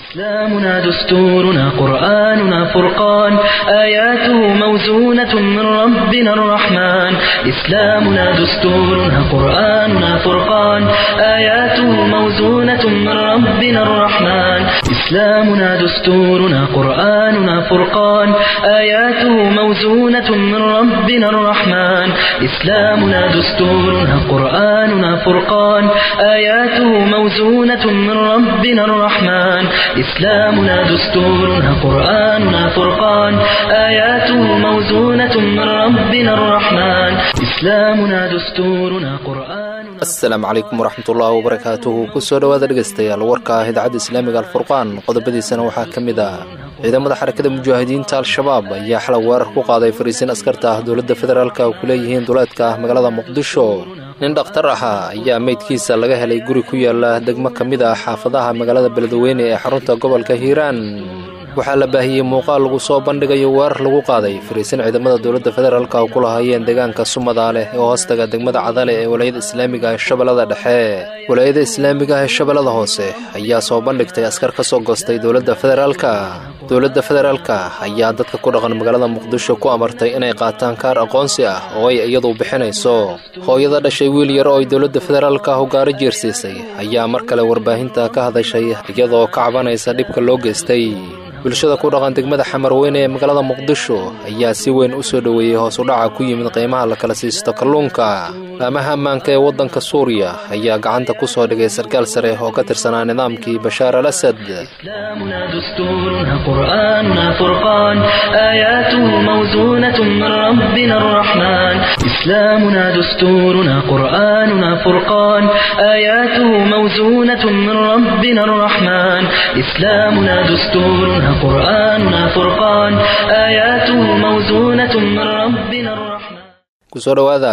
إسلامنا دستورنا قرآننا فرقان آياته موزونة من ربنا الرحمن إسلامنا دستورنا قرآننا فرقان آياته موزونة من ربنا الرحمن إسلامنا دستورنا قرآننا فرقان آياته موزونة من ربنا الرحمن إسلامنا دستورنا قرآننا فرقان آياته موزونة من ربنا الرحمن إسلامنا دستورنا قرآننا فرقان آياته موزونة من ربنا الرحمن إسلامنا دستورنا قرآننا asalaamu calaykum waraxmatullaahi wabarakaatuhu kusoo dhowaada dhegaystayaal warka ah idaacadda islaamiga alfurqaan qodobadiisana waxaa ka mid ah ciidamada xarakada mujaahidiinta al-shabaab ayaa xalay weerar ku qaaday fariisiin askarta ah dowladda federaalka oo ku leeyihiin duleedka ah magaalada muqdisho nin dhakhtar ahaa ayaa meydkiisa laga helay guri ku yaala degmo ka mid ah xaafadaha magaalada beledweyne ee xarunta gobolka hiiraan waxaa la baahiyey muuqaal lagu soo bandhigayo weerar lagu qaaday fariisin ciidamada dowladda federaalka oo ku lahaayeen deegaanka sumadaaleh ee hoostaga degmada cadale ee walaayada islaamiga ee shabeellada dhexe walaayada islaamiga ee shabeellada hoose ayaa soo bandhigtay askar ka soo goostay dowladda federaalka dowladda federaalka ayaa dadka ku dhaqan magaalada muqdisho ku amartay inay qaataan kaar aqoonsi ah oo ay iyadu bixinayso hooyada dhashay wiil yar oo ay dowladda federaalka hogaaro jeersiisay ayaa mar kale warbaahinta ka hadashay iyadoo ka cabanaysa dhibka loo geystay bulshada ku dhaqan degmada xamarweyne ee magaalada muqdisho ayaa si weyn u soo dhoweeyey hoos u dhaca ku yimid qiimaha la kala siisto kalluunka laamaha ammaanka ee waddanka suuriya ayaa gacanta ku soo dhigay sarkaal sare oo ka tirsanaa nidaamkii bashaar al asad إسلامنا دستورنا قرآننا فرقان آياته موزونة من ربنا الرحمن إسلامنا دستورنا قرآننا فرقان آياته موزونة من ربنا الرحمن إسلامنا دستورنا قرآننا فرقان آياته موزونة من ربنا الرحمن kusoo dhowaada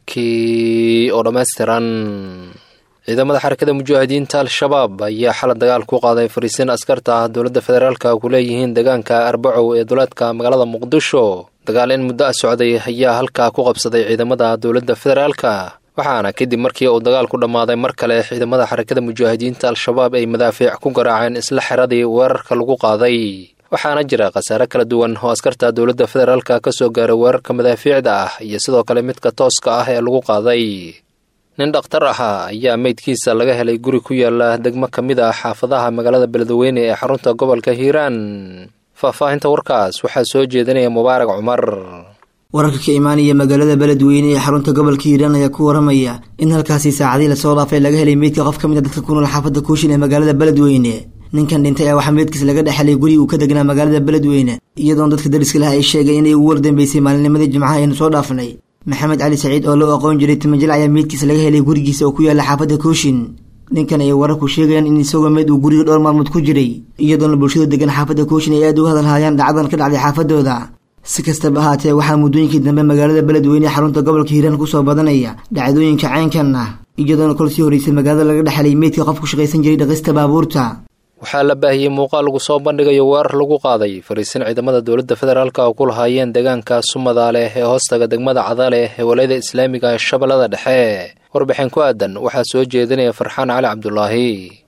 warkii oo dhammaystiran ciidamada xarakada mujaahidiinta al-shabaab ayaa xalay dagaal ku qaaday fariisiin askarta ah dowladda federaalka ku leeyihiin deegaanka arbacow ee duleedka magaalada muqdisho dagaal in muddo a socday ayaa halkaa ku qabsaday ciidamada dowladda federaalka waxaana kadib markii uu dagaal ku dhammaaday mar kale ciidamada xarakada mujaahidiinta al-shabaab ay madaafiic ku garaaceen isla xeradii weerarka lagu qaaday waxaana jira khasaare kala duwan oo askarta dowladda federaalka ka soo gaaray weerarka madaafiicda ah iyo sidoo kale midka tooska ah ee lagu qaaday nin dhakhtar ahaa ayaa meydkiisa laga helay guri ku yaala degmo ka mid ah xaafadaha magaalada beledweyne ee xarunta gobolka hiiraan faahfaahinta warkaas waxaa soo jeedinaya mubaarak cumar wararka ka imaanaya magaalada beledweyne ee xarunta gobolka hiiraan ayaa ku waramaya in halkaasi saacadii lasoo dhaafay laga helay meydka qof ka mid a dadka ku nool xaafadda kuushin ee magaalada beledweyne ninkan dhintay ayaa waxaa meydkiisa laga dhexelay guri uu ka degnaa magaalada beledweyne iyadoona dadka dariska laha ay sheegay inay ugu wardambeysay maalinnimadii jimcaha aynu soo dhaafnay maxamed cali saciid oo loo aqoon jiray timajil ayaa meydkiisa laga helay gurigiisa oo ku yaala xaafadda kooshin ninkan ayay wararku sheegayaan in isagoo meyd uu guriga dhowr maalmood ku jiray iyadoona bulshada degan xaafadda kooshin ay aad uga hadalhaayaan dhacdadan ka dhacday xaafadooda si kastaba ahaatee waxaa muddooyinkii dambe magaalada beledweyne ee xarunta gobolka hiiraan kusoo badanaya dhacdooyinka caynkan ah iyadoona kol sii horeysay magaalada laga dhexelay meydka qof ku shaqaysan jiray dhaqista baabuurta waxaa la baahiyey muuqaal lagu soo bandhigayo weerar lagu qaaday fariisin ciidamada dowladda federaalka oo ku lahaayeen deegaanka sumadaaleh ee hoostaga degmada cadaleh ee walayada islaamiga ee shabeellada dhexe warbixin ku aadan waxaa soo jeedinaya farxaan cali cabdulaahi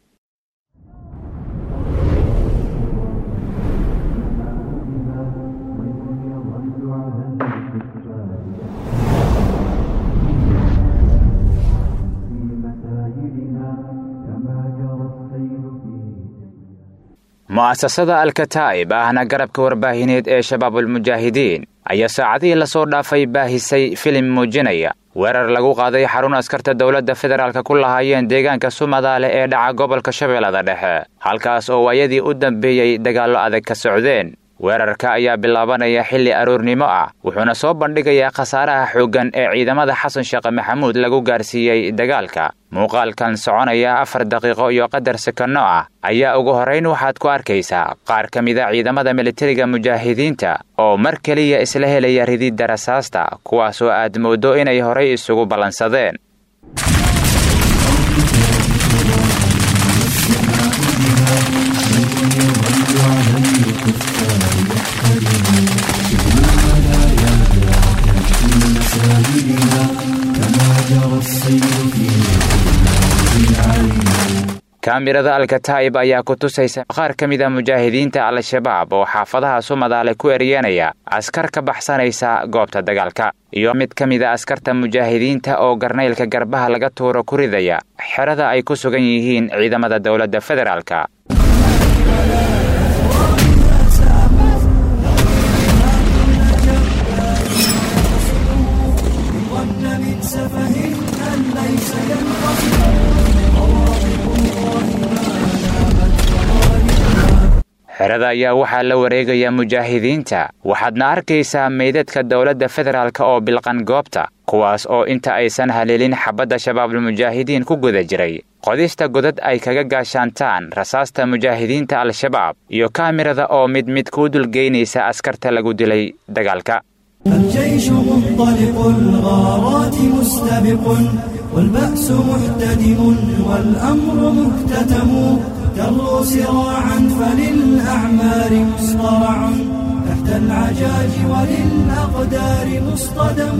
mu'asasada alkataa'ib ahna garabka warbaahineed ee shabaabulmujaahidiin ayaa saacadihii lasoo dhaafay baahisay filim muujinaya weerar lagu qaaday xarun askarta dowladda federaalka ku lahaayeen deegaanka sumadaale ee dhaca gobolka shabeellada dhexe halkaas oo waayadii u dambeeyey dagaallo adag ka socdeen weerarka ayaa bilaabanaya xilli aroornimo ah wuxuuna soo bandhigayaa khasaaraha xooggan ee ciidamada xasan sheekhe maxamuud lagu gaarsiiyey dagaalka muuqaalkan soconaya afar daqiiqo iyo qadar sekanno ah ayaa ugu horrayn waxaad ku arkaysaa qaar ka mida ciidamada militariga mujaahidiinta oo mar keliya isla helaya rididda rasaasta kuwaasoo aad mooddo inay horay isugu ballansadeen kaamirada alkataa'ib ayaa ku tusaysa qaar ka mid a mujaahidiinta al-shabaab oo xaafadaha sumadaale ku eryanaya askar ka baxsanaysa goobta dagaalka iyo mid ka mid a askarta mujaahidiinta oo garnaylka garbaha laga tuuro ku ridaya xerada ay ku sugan yihiin ciidamada dowladda federaalka xerada ayaa waxaa la wareegaya mujaahidiinta waxaadna arkaysaa meydadka dowladda federaalk oo bilqan goobta kuwaas oo inta aysan haleelin xabadda shabaabulmujaahidiin ku guda jiray qodista godad ay kaga gaashaantaan rasaasta mujaahidiinta al-shabaab iyo kaamirada oo mid mid kuu dulgeynaysa askarta lagu dilay dagaalka الجيش منطلق الغارات مستبق والبأس محتدم والأمر مكتتم تروا سراعا فللأعمار مصطرع تحت العجاج وللأقدار مصطدم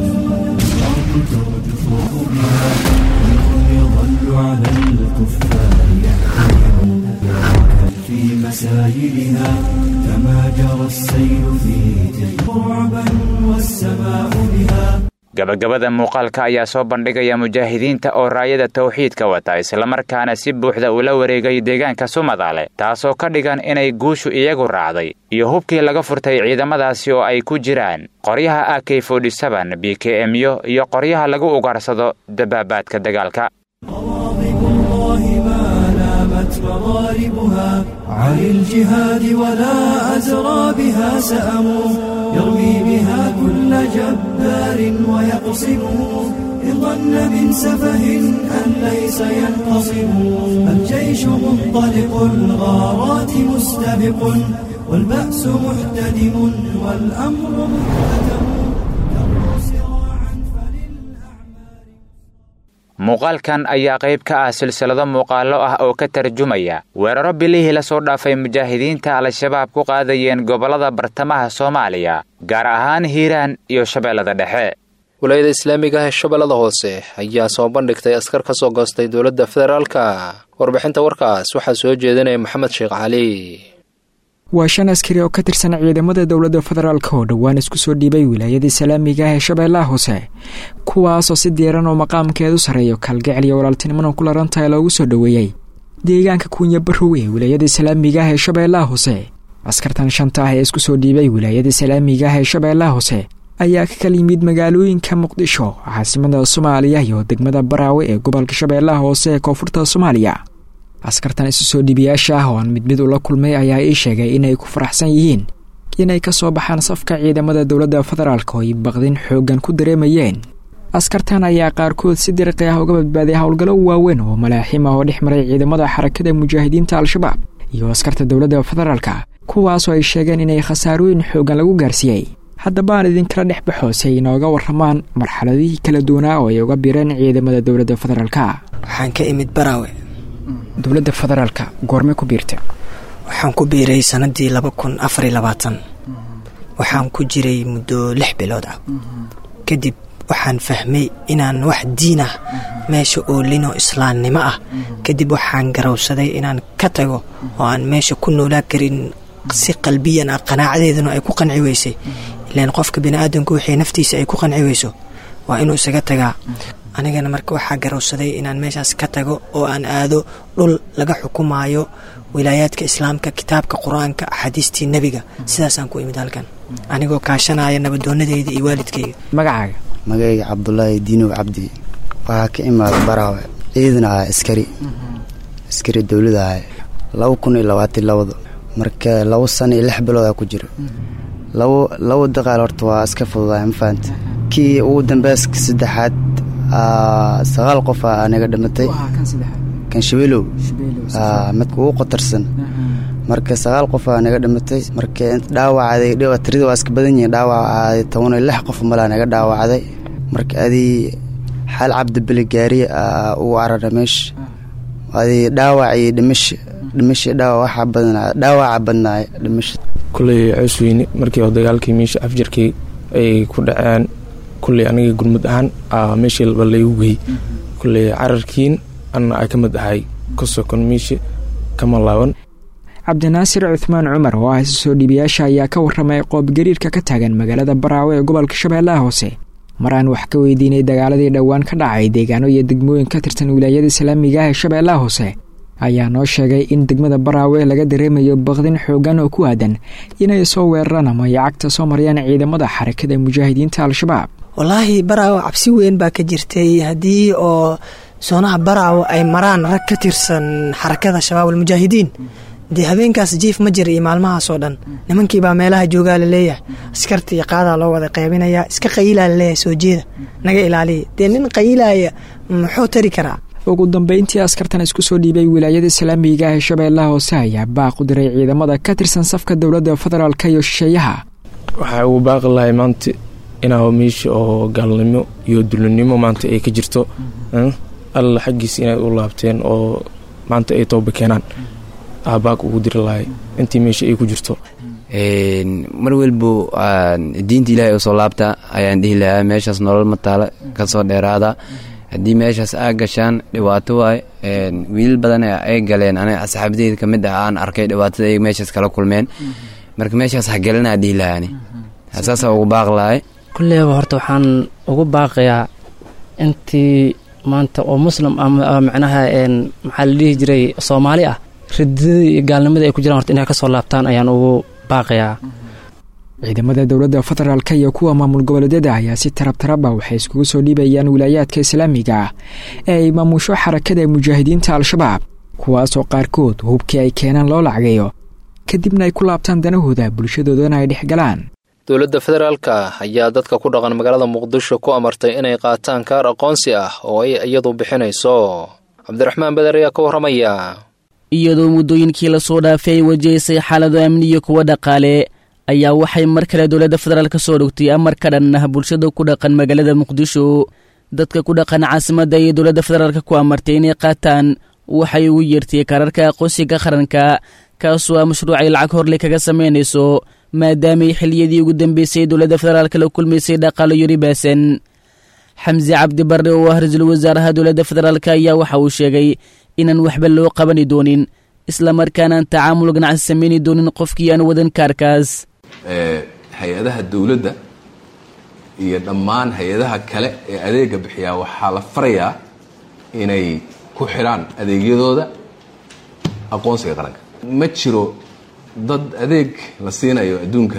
يظل على الكفار يحتمل في مسايلها كما جرى السيل في تلك رعبا والسماء بها gabagabada muuqaalka ayaa soo bandhigaya mujaahidiinta oo raayada tawxiidka wata islamarkaana si buuxda ula wareegay deegaanka sumadaale taasoo ka dhigan inay guushu iyagu raacday iyo hubkii laga furtay ciidamadaasi oo ay ku jiraan qoryaha a k b k emyo iyo qoryaha lagu ugaarsado dabaabaadka dagaalka مضاربها عن الجهاد ولا أزرى بها سأموا يرمي بها كل جبار ويقصمه إن ظن من سفه أن ليس ينقصم الجيش منطلق الغارات مستبق والبأس محتدم والأمر مكتتم muuqaalkan ayaa qayb ka ah silsilado muuqaallo ah oo ka tarjumaya weeraro bilihii la soo dhaafay mujaahidiinta al-shabaab ku qaadayeen gobollada bartamaha soomaaliya gaar ahaan hiiraan iyo shabeellada dhexe walaayada islaamiga ah ee shabeellada hoose ayaa soo bandhigtay askar ka soo goostay dowladda federaalka warbixinta warkaas waxaa soo jeedinaya maxamed sheekh cali waa shan askari oo ka tirsan ciidamada dowladda federaalk oo dhowaan isku soo dhiibay wilaayada islaamiga ah ee shabeellaha hoose kuwaasoo si diiran oo maqaamkeedu sarreeyo kalgacel iyo walaaltinimona ku larantahay loogu soo dhoweeyey deegaanka kuunya barow ee wilaayada islaamiga ah ee shabeellaha hoose askartan shanta ah ee isku soo dhiibay wilaayada islaamiga ah ee shabeellaha hoose ayaa ka kala yimid magaalooyinka muqdisho caasimada soomaaliya iyo degmada baraawe ee gobolka shabeellaha hoose ee koonfurta soomaaliya askartan isu soo dhiibayaasha ah oo aan mid mid ula kulmay ayaa ii sheegay inay ku faraxsan yihiin inay ka soo baxaan safka ciidamada dowladda federaalk oo ay baqdin xooggan ku dareemayeen askartan ayaa qaarkood si diriqi ah uga badbaaday howlgallo waaweyn oo malaaxiim ah oo dhex maray ciidamada xarakada mujaahidiinta al-shabaab iyo askarta dowladda federaalka kuwaasoo ay sheegeen inay khasaarooyin xooggan lagu gaarsiiyey haddaba aan idinkala dhex baxo si ay inooga warramaan marxaladihii kala duwanaa oo ay uga bireen ciidamada dowladda federaalka waxaan ka imid baraawe dowladda federaalka goorme ku biirta waxaan ku biiray sanadii laba kun afariy labaatan waxaan ku jiray muddo lix bilood ah kadib waxaan fahmay inaan wax diin ah meesha oolinoo islaamnimo ah kadib waxaan garowsaday inaan ka tago oo aan meesha ku noolaa karin si qalbiyan ah qanaacadeeduna ay ku qanci weysay ilaan qofka biniaadanku wixii naftiisa ay ku qanci weyso waa inuu isaga tagaa anigana marka waxaa garowsaday inaan meeshaas ka tago oo aan aado dhul laga xukumaayo wilaayaadka islaamka kitaabka qur-aanka axaadiistii nebiga sidaasaan ku imid halkan anigoo kaashanaya nabadoonadeyda iyo waalidkeyga magacaaga magayga cabdulaahi diinow cabdi waxaa ka imaada baraawe ciidan ah askari askari dowlada ah laba kun iyo labaatan labado marka labo sano iyo lix biloodaa ku jira labo labo daqaal horta waa iska fududaay ma fahanta kii ugu dambeyska saddexaad sagaal qof a naga dhimatay kan shabeelow midka ugu qotarsan marka sagaal qof a naga dhimatay marka dhaawacday tirida waa iska badan yihiin dhaawacday toban iyo lix qof malaa naga dhaawacday marka adii xaal cabdibeli gaariye ugu carara meesha adii dhaawac iyo dhimasha dhimasha dhaawac waxaa badnaa dhaawaca badnaay dhimasha kulley coosweyne markii oo dagaalkii meesha afjarkii ay ku dhaceen kulley aniga gurmud ahaan meeshii laygu gey kulley cararkiin anna ay ka mid ahay ka sokon miisha kama laaban cabdinaasir cuthmaan cumar oo ah isa soo dhiibayaasha ayaa ka warramay qoobgariirka ka taagan magaalada baraawe ee gobolka shabeellaha hoose mar aan wax ka weydiinay dagaaladii dhowaan ka dhacay deegaano iyo degmooyin ka tirsan wilaayada islaamiga ah ee shabeellaha hoose ayaa noo sheegay in degmada baraawe laga dareemayo baqdin xoogan oo ku aadan inay soo weeraraan ama ay cagta soo marayaan ciidamada xarakada mujaahidiinta al-shabaab wallaahi baraawo cabsi weyn baa ka jirtay haddii oo soonaha baraawo ay maraan rag ka tirsan xarakada shabaab almujaahidiin dee habeenkaas jiif ma jira iyo maalmahaasoo dhan nimankiibaa meelaha joogaa laleeyahay askarta iyo qaadaa loo wada qaybinayaa iska qayiilaa laleeyahay soo jeeda naga ilaaliya dee nin qayiilaya muxuu tari karaa ugu dambeyntii askartan isku soo dhiibay wilaayada islaamiga ah ee shabeellaha hoose ayaa baaq u diray ciidamada ka tirsan safka dowladda federaalka iyo shisheeyaha waxaa uu baaqi lahay maanta inaa meesha oo gaalnimo iyo dulinimo maanta ay ka jirto alla xaggiisa inay u laabteen oo maanta ay tooba keenaan aabaaq ugu diri lahay intii meesha ay ku jirto mar walbo diinta ilaahay usoo laabta ayaan dhihi lahaa meeshaas nolol mataala kasoo dheeraada haddii meeshaas aa gashaan dhibaato waay wiilal badan ay galeen aniga asxaabadeyda kamid ah aan arkay dhibaatada ay meeshaas kala kulmeen marka meeshaas hagelanaa dhihi lahaani saasa ugu baaq lahay kulleyba horta waxaan ugu baaqayaa intii maanta oo muslim macnaha maxaa la dhihi jiray soomaali ah ridadii iyo gaalnimadii ay ku jiraan horta inay kasoo laabtaan ayaan ugu baaqayaa ciidamada dowladda federaalka iyo kuwa maamul goboleedyada ayaa si tarab taraba waxay iskugu soo dhiibayaan wilaayaadka islaamiga ah ee ay maamusho xarakada mujaahidiinta al-shabaab kuwaasoo qaarkood hubkii ay keenaan loo lacagayo kadibna ay ku laabtaan danahooda bulshadoodana ay dhex galaan dowladda federaalka ayaa dadka ku dhaqan magaalada muqdisho ku amartay inay qaataan kaar aqoonsi ah oo ay iyadu bixinayso cabdiraxmaan beder ayaa ka warramaya iyadoo muddooyinkii lasoo dhaafay ay wajahaysay xaalado amni iyo kuwa dhaqaale ayaa waxay mar kale dowladda federaal ka soo dhogtay amar ka dhan ah bulshada ku dhaqan magaalada muqdisho dadka ku dhaqan caasimadda iyo dowladda federaalka ku amartay inay qaataan waxay ugu yeertay kaararka aqoonsiga qaranka kaasoo ah mashruucay lacag horley kaga samaynayso maadaamay xiliyadii ugu dambeysay dowladda federaalka la kulmaysay dhaqaalo yari baasan xamse cabdi barre oo ah ra-iisul wasaaraha dowladda federaalk ayaa waxa uu sheegay inaan waxba loo qabani doonin islamarkaanaan tacaamul ganacsi samayni doonin qofkii aan wadan kaarkaas hay-adaha dowladda iyo dhammaan hay-adaha kale ee adeega bixiyaa waxaa la farayaa inay ku xidhaan adeegyadooda aqoonsiga qaranka ma jiro dad adeeg la siinayo adduunka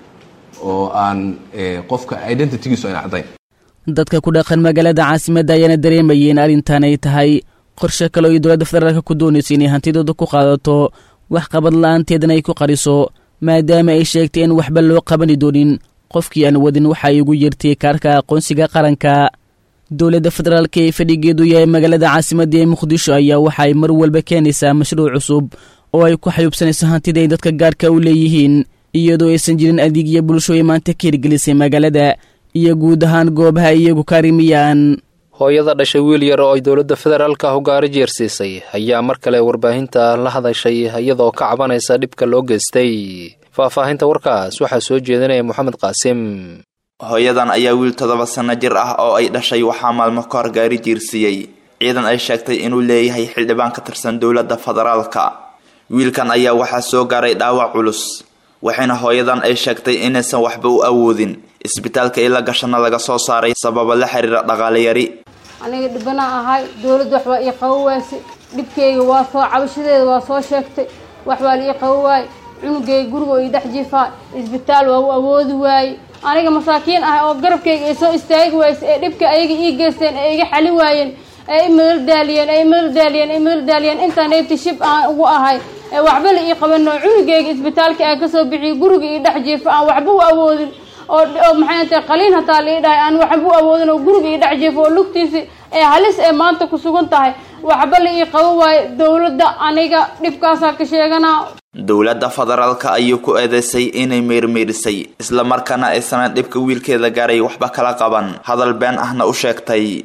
oo aan qofka identitygiisu ayna caddayn dadka ku dhaqan magaalada caasimadda ayaana dareemayay in arrintan ay tahay qorshe kale oo ay dowladda federaalka ku doonaysa inay hantidooda ku qaadato wax qabad la-aanteedana ay ku qariso maadaama ay sheegtay in waxba loo qabani doonin qofkii aan wadin waxa ay ugu yeertay kaarka aqoonsiga qaranka dowladda federaalka ee fadhigeedu yahay magaalada caasimadda ee muqdisho ayaa waxa ay mar walba keenaysaa mashruuc cusub oo ay ku xayuubsanayso hantida ay dadka gaarka u leeyihiin iyadoo aysan jirin adeegyo bulsho ay maanta ka hirgelisay magaalada iyo guud ahaan goobaha iyagu ka arimiyaan hooyada dhashay wiil yar oo ay dowladda federaalka hogaari jeersiisay ayaa mar kale warbaahinta la hadashay iyadoo ka cabanaysa dhibka loo geystay faahfaahinta warkaas waxaa soo jeedinaya moxamed qaasim hooyadan ayaa wiil toddoba sanno jir ah oo ay dhashay waxaa maalmo ka hor gaari jiirsiiyey ciidan ay sheegtay inuu leeyahay xildhibaan ka tirsan dowladda federaalka wiilkan ayaa waxaa soo gaaray dhaawac culus waxayna hooyadan ay sheegtay inaysan waxba u awoodin isbitaalka ila gashana laga soo saaray sababa la xiriira dhaqaale yari aniga dhibana ahay dowladda waxbaa ii qabo waayse dhibkeyga waa soo cabashadeeda waa soo sheegtay waxbaa la ii qabo waaye cunugeyga guriga oo ii dhex jifaa isbitaal waa u awoodi waaye aniga masaakiin ah oo garabkayga ay soo istaagi wayse ee dhibka ayaga ii geysteen ee iga xali waayeen ee i madal daaliyeen ee i madal daaliyeen ee madal daaliyeen intaan eebti shib aan ugu ahay ee waxba la ii qabano cunugeyga isbitaalka aan kasoo bixiyo guriga ii dhex jiifo aan waxba u awoodin oo oo maxay tahay qaliin hataa la ii dhahay aan waxba u awoodin oo guriga ii dhex jiifo oo lugtiisi ee halis ee maanta ku sugan tahay waxba la ii qabo waayo dowladda aniga dhibkaasaa ka sheeganaa dowladda federaalka ayuu ku eedeysay inay meermeerisay islamarkaana aysanan dhibka wiilkeeda gaaray waxba kala qaban hadal been ahna u sheegtay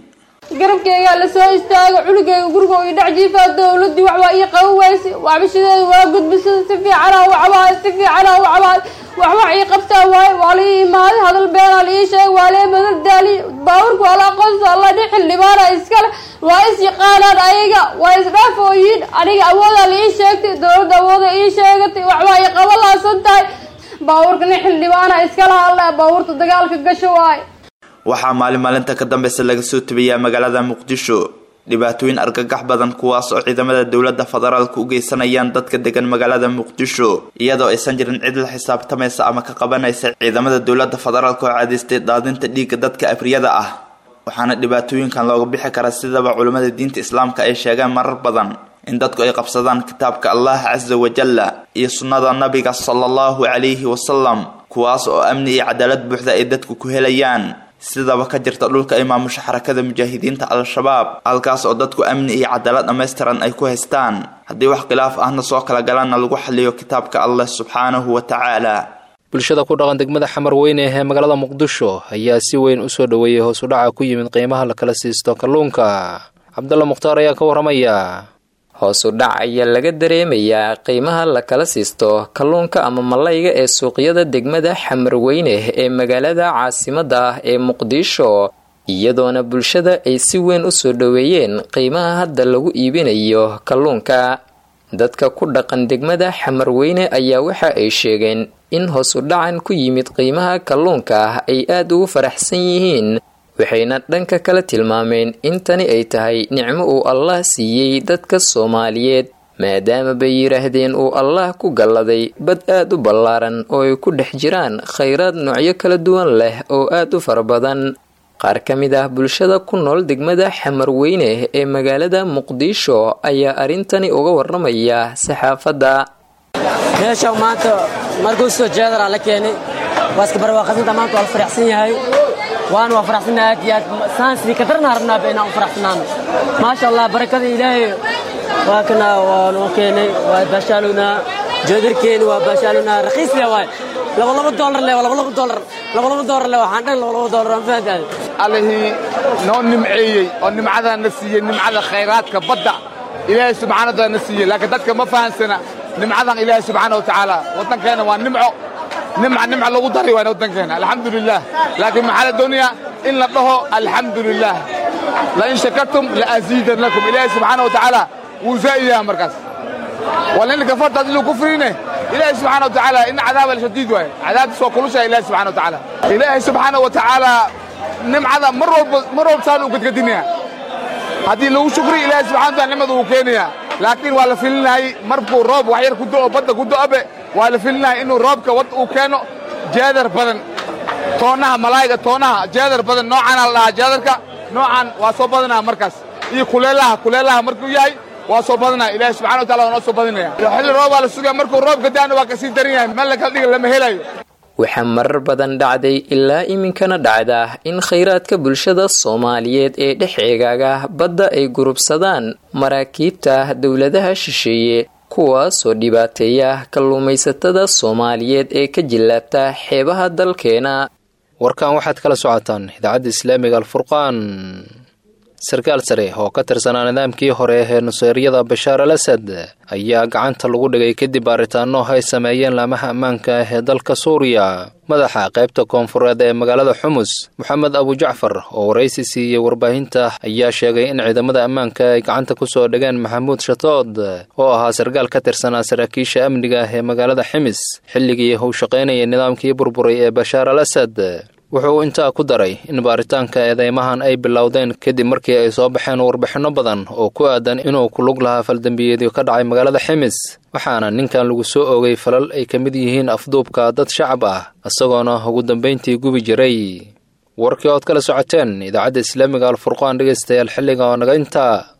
garabkeygaa lasoo istaago cunugeyga guriga ii dhex jiifaa dowladii waxbaa ii qaban weyse waxbashadeeda waa gudbisada si fiicanaa u cabaay si fiicanaa u cabaay waxwax ii qabtaa waaye waa la ii imaaday hadal beenaa la ii sheegay waa lee badal daaliy baaburka waa la aqoonsa alla dhi xildhibaana iskale waa is yaqaanaan ayaga waa isdhaafooyiin aniga awoodaa la ii sheegtay dowladda awooda ii sheegatay waxbaa ii qaban laasan tahay baabuurka nin xildhibaana iskala hadla baabuurta dagaalka gasho waaye waxaa maalin maalinta ka dambeysa laga soo tabiyaa magaalada muqdisho dhibaatooyin argagax badan kuwaas oo ciidamada dowladda federaalka u geysanayaan dadka degan magaalada muqdisho iyadoo aysan jirin cid la xisaabtamaysa ama ka qabanaysa ciidamada dowladda federaalka oo caadeystay daadinta dhiigga dadka afriyada ah waxaana dhibaatooyinkan looga bixi karaa sidaba culimmada diinta islaamka ay sheegaan marar badan in dadku ay qabsadaan kitaabka allah casa wajalla iyo sunnada nabiga sala allahu calayhi wasalam kuwaas oo amni iyo cadaalad buuxda ay dadku ku helayaan sidaba ka jirta dhulka ay maamusha xarakada mujaahidiinta al-shabaab halkaas oo dadku amni iyo cadaalad dhammaystiran ay ku haystaan haddii wax khilaaf ahna soo kala galaanna lagu xaliyo kitaabka allah subxaanahu wa tacaala bulshada ku dhaqan degmada xamar weyne ee magaalada muqdisho ayaa si weyn u soo dhoweeyey hoos u dhaca ku yimid qiimaha la kala siisto kalluunka cabdalla mukhtaar ayaa ka warramaya hoosu dhac ayaa laga dareemayaa qiimaha la kala siisto kalluunka ama malayga ee suuqyada degmada xamarweyne ee magaalada caasimadda ah ee muqdisho iyadoona bulshada ay si weyn u soo dhoweeyeen qiimaha hadda lagu iibinayo kalluunka dadka ku dhaqan degmada xamarweyne ayaa waxa ay sheegeen in hoosu dhacan ku yimid qiimaha kalluunka ay aada ugu faraxsan yihiin waxayna dhanka kala tilmaameen in tani ay tahay nicmo uu allah siiyey dadka soomaaliyeed maadaama bay yidhaahdeen uu allah ku galladay bad aad u ballaaran oo ay ku dhex jiraan khayraad noocyo kala duwan leh oo aad u fara badan qaar ka mid ah bulshada ku nool degmada xamarweyne ee magaalada muqdisho ayaa arrintani uga warramaya saxaafadda meesha maanta markuu soo jeedara la keenay waa iska barwaaqasinta maanta waa la faraxsan yahay waana waa faraxsannahay aad iyo aad saan sidii ka darna rabnaa ba inaan u faraxsanaano maasha allah barakada ilaahay waa kana waa noo keenay waa baashaalunaa joodarkeeni waa baashaalunaa raqiis le waay laba laba doolar le laba laba doolar laba laba doolar le waxaan dhan laba laba doolar aan fahantahay allihii noo nimceeyey oo nimcadaa na siiyey nimcada khayraadka badda ilaahay subxaana wataala na siiyey laakiin dadka ma fahansana nimcadan ilaahay subxaana wa tacaala waddankeena waa nimco nimca nimca lagu dari waana waddankeena alxamdu lilah laakiin maxaa la doonayaa in la dhaho alxamdu lilah lain shakartum laaziidan lakum ilaahay subxaana wa tacaala wuu zaa'idaha markaas walin kafarta hadii lagu kufriine ilaahay subxaana wa tacaala in cadaaba lashadiid waaye cadaabtiis waa kulushaa ilaahay subxana wa tacaala ilaahay subxaana wa tacaala nimcada mar walba mar walba saan u gadgadinaya haddii lagu shukriyo ilaahay subxana wa taala nimada uu keenayaa laakiin waa la filinayay markuu roob wax yar ku do'o badda ku do'obe waa la filinayay inuu roobka wad uu keeno jeedar badan toonaha malaayiga toonaha jeedar badan noocaana la dhahaa jeedarka noocan waa soo badanaya markaas iyo kuleelaha kuleelaha markuu yahay waa soo badanaya ilaahay subxana wa taala waa noo soo badinaya xilli roobaa la sugaya markuu roobka daana waa kasii daran yahay meel la kala dhiga lama helayo waxaa marar badan dhacday ilaa iminkana dhacda in khayraadka bulshada soomaaliyeed ee dhex eegaaga badda ay gurubsadaan maraakiibta dowladaha shisheeye kuwaasoo dhibaateeya kalluumaysatada soomaaliyeed ee ka jillaabta xeebaha dalkeena warkan waxaad kala socotaan idaacadda islaamiga alfurqaan sarkaal sare oo ka tirsanaa nidaamkii hore ee nuseeryada bashaar al asad ayaa gacanta lagu dhigay kadib baaritaano ay sameeyeen laamaha ammaanka ah ee dalka suuriya madaxa qaybta koonfureed ee magaalada xumus moxamed abujacfar oo waraysi siiyey warbaahinta ayaa sheegay in ciidamada ammaanka ay gacanta ku soo dhigeen maxamuud shatood oo ahaa sarkaal ka tirsanaa saraakiisha amniga ah ee magaalada ximis xilligii uu shaqaynayay nidaamkii burburay ee bashaar al asad wuxuu intaa ku daray in baaritaanka eedeymahan ay bilowdeen kadib markii ay soo baxeen warbixinno badan oo ku aadan inuu ku lug lahaa faldambiyeedyo ka dhacay magaalada ximis waxaana ninkan lagu soo oogay falal ay ka mid yihiin afduubka dad shacab ah isagoona ugu dambayntii gubi jiray warkii ood kala socoteen idaacadda islaamiga alfurqaan dhegaystayaal xilliga oo naga intaa